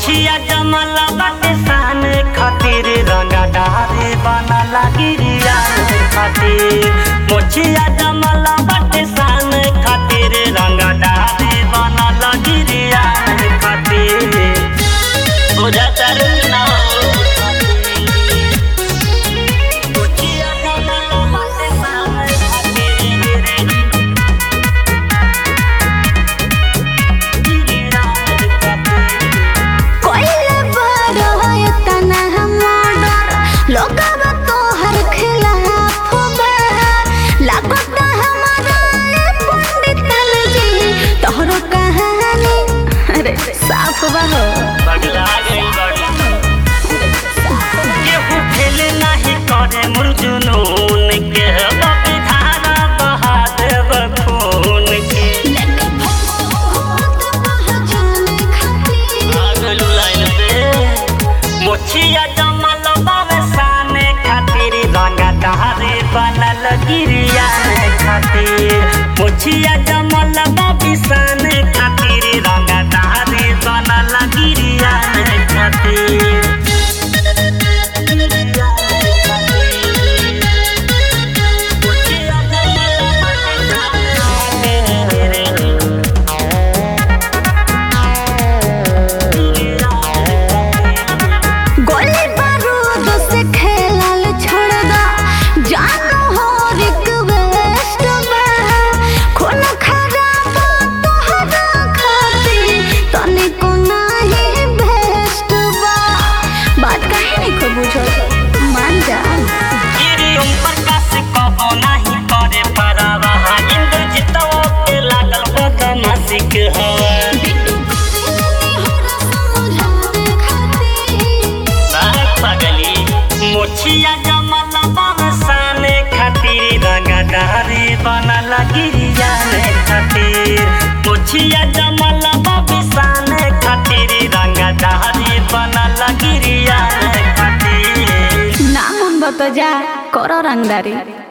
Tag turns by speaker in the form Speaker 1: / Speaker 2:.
Speaker 1: मोछिया जमल बाटे सान खातिर रंगा डारे बना गिरिया खातिर मोछिया जमल बाटे सान खातिर रंगा डारे बना गिरिया खातिर बुझा ना मोछिया जमल बाटे सान खातिर
Speaker 2: कोइले बड़ो है तना हमर लोगवा तोहर खिलाफ बा लागत हमारा ये पंडित जी तोहरो कहानी अरे साफ बा हो
Speaker 1: पगला गई बड़ी केहू फेल नाही करे मुर्जुनून के बापे धारा बहा देब खून के
Speaker 2: लेके भूत पहचाने खातिर
Speaker 1: आगलू लाइन पे मोछिया जमल बावे साने खातिर रंगा दहारे बनल गिरिया खातिर मोछिया जमल बाबी साने खातिर रंगा दहारे बनल गिरिया खातिर
Speaker 2: गोली बारूद से खेलल छोड़ दा जानो हो रिक्वेस्ट बा खून खराब तोहरा खातिर तने को नाही बेस्ट बा बात काहे नहीं को बुझो मान जा
Speaker 1: गिरी उन प्रकाश कबो नाही करे परावा इंद्रजितवा के लागल बदमाशिक हवा
Speaker 2: बिट्टू करे होला समझावे खातिर
Speaker 1: बाग पगली मोछिया जमल बरसाने खातिर रंगा डारे बनल गिरिया खातिर मोछिया जमल बरसाने खातिर रंगा डारे बनल गिरिया खातिर
Speaker 2: ना मन बतो जा करो रंगदारी